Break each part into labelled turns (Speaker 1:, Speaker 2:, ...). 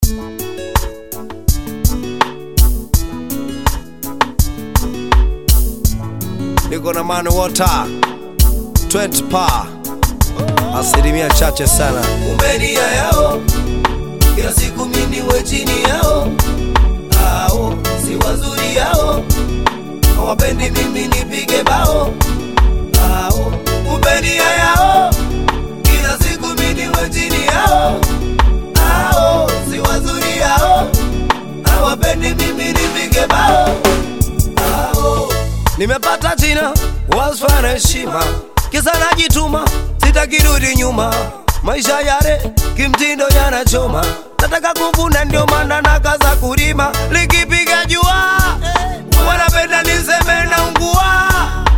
Speaker 1: niko na mani water 20 pa asilimia chache sana
Speaker 2: umbenia yao kila siku miniwe chini yao ao si wazuri yao hawapendi mimi nipige bao ao umbenia yao kila siku miniwe chini yao ao si wazuri yao hawapendi mimi nipige bao ao
Speaker 1: nimepata jina wasfa na heshima kisa najituma sitakirudi nyuma maisha yale kimtindo yanachoma nataka kuvuna ndio maana nakaza kulima likipiga jua wanapenda niseme na ungua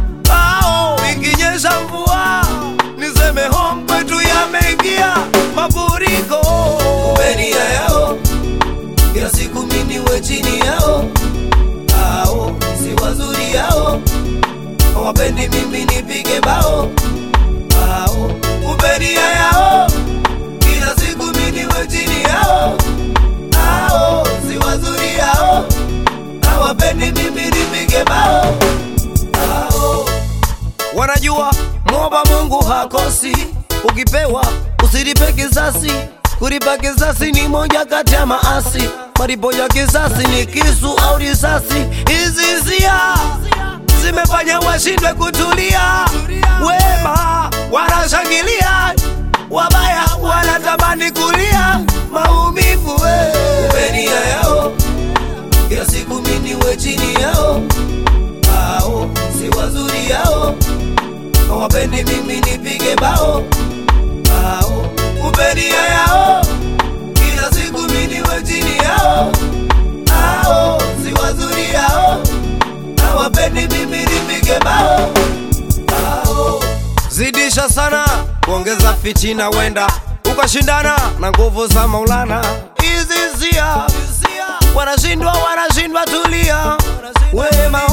Speaker 1: ao ikinyesha mvua niseme home kwetu yameingia mafuriko
Speaker 2: umbenia yao kila siku miniwe chini yao ao si wazuri yao hawapendi mimi nipige bao ao umbenia yao kila siku miniwe chini yao ao si wazuri yao hawapendi mimi nipige bao ao
Speaker 1: wanajua mwomba Mungu hakosi, ukipewa usilipe kisasi. Kulipa kisasi ni moja kati ya maasi, malipo ya kisasi ni kisu au risasi. Hizi hisia zimefanya washindwe kutulia, wema wanashangilia, wabaya wanatamani kulia maumivu we.
Speaker 2: umbenia yao kila siku miniwe chini yao ao si wazuri yao hawapendi mimi nipige bao ao umbenia yao kila siku miniwe chini yao ao si wazuri yao hawapendi mimi nipige bao ao
Speaker 1: zidisha sana kuongeza fitina, wenda ukashindana na nguvu za Maulana. Hizi hisia wanashindwa, wanashindwa, tulia, wema